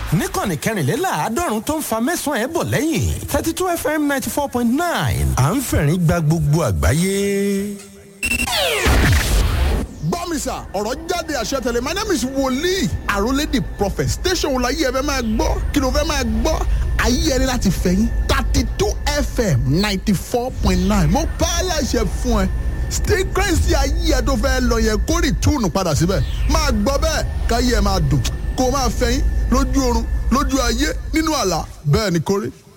níkànnì kẹrìnléláàádọ́rùn tó ń fa mẹ́sàn-án ẹ̀ bọ̀ lẹ́yìn thirty two fm ninety four point nine à ń fẹ̀rín gba gbogbo àgbáyé. gbọ́ mi sà ọ̀rọ̀ jáde àṣẹ tẹ̀lé my name is wòlíì àrólé the prophet station wò láyé ẹ fẹ́ máa gbọ́ kí ló fẹ́ máa gbọ́ ayé ẹni láti fẹ̀yìn thirty two fm ninety four point nine mo pa á láṣẹ fún ẹ stíkírẹ́sì ayé ẹ tó fẹ́ lọ yẹn kó rí túùnù padà síbẹ̀ máa gbọ́ bẹ́ẹ̀ káyé ẹ máa dùn kó o máa fẹ̀yìn lójú oorun lójú ayé nínú àlá bẹ́ẹ̀ ni kórè